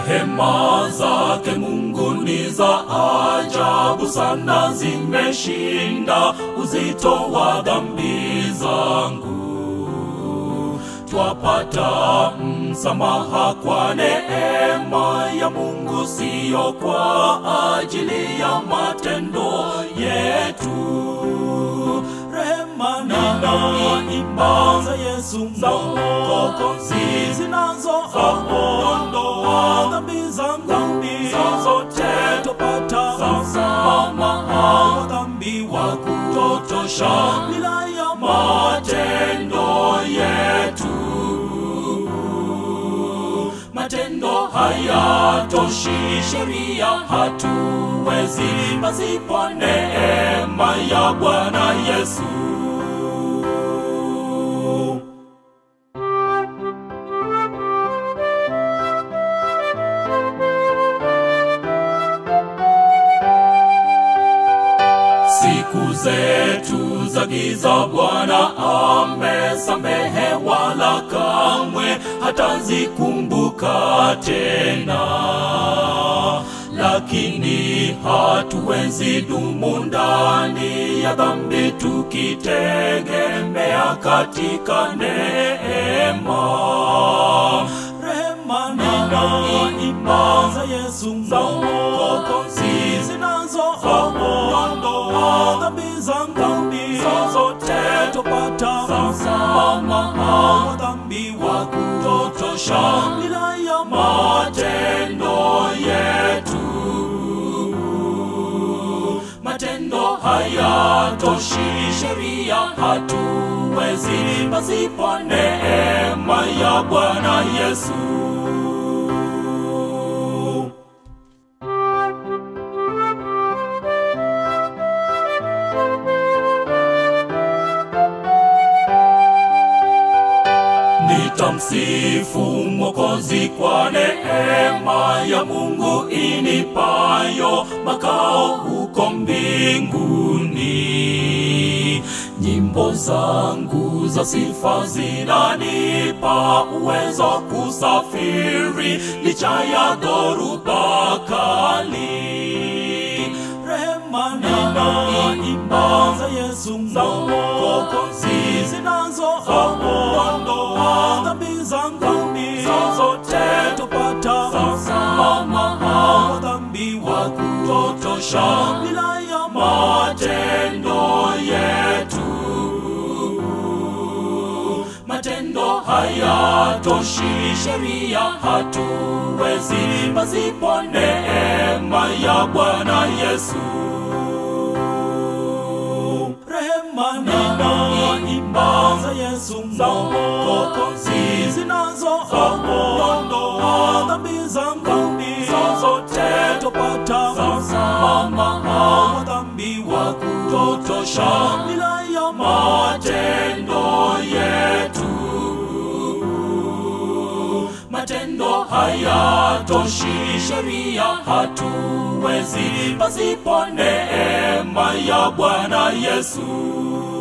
Rehema zake Mungu ni za ajabu sana, zimeshinda uzito wa dhambi zangu. Twapata msamaha kwa neema ya Mungu, siyo kwa ajili ya matendo yetu. Rehema na imba za Yesu Mwokozi zinazoondoa dhambi zangu zote, tupata msamaha wa dhambi wa kutotosha bila ya matendo yetu. Matendo hayatoshi, sheria hatuwezi pasipo neema ya Bwana Yesu. Siku zetu za giza Bwana amesamehe, wala kamwe hatazikumbuka tena. Lakini hatuwezi dumu ndani ya dhambi tukitegemea katika neema. Rehema na imba za Yesu Mwokozi zinazoondoa dhambi zangu zote, tupata msamaha wa dhambi wa kutotosha bila ya matendo yetu. Matendo hayatoshi, sheria hatuwezi pasipo neema ya Bwana Yesu. Nitamsifu Mwokozi kwa neema ya Mungu inipayo makao huko mbinguni. Nyimbo zangu za sifa zinanipa uwezo kusafiri licha ya dhoruba kali. Rehema na imba za Yesu Mwokozi zinazoondoa dhambi zangu zote, tupata msamaha wa dhambi wa kutotosha bila ya matendo yetu. Matendo hayatoshi, sheria hatuwezi pasipo neema ya Bwana Yesu. Rehema na imba za Yesu Mwokozi zinazoondoa dhambi zangu zote, tupata msamaha wa dhambi wa kutotosha bila ya matendo yetu. Matendo hayatoshi, sheria hatuwezi pasipo neema ya Bwana Yesu.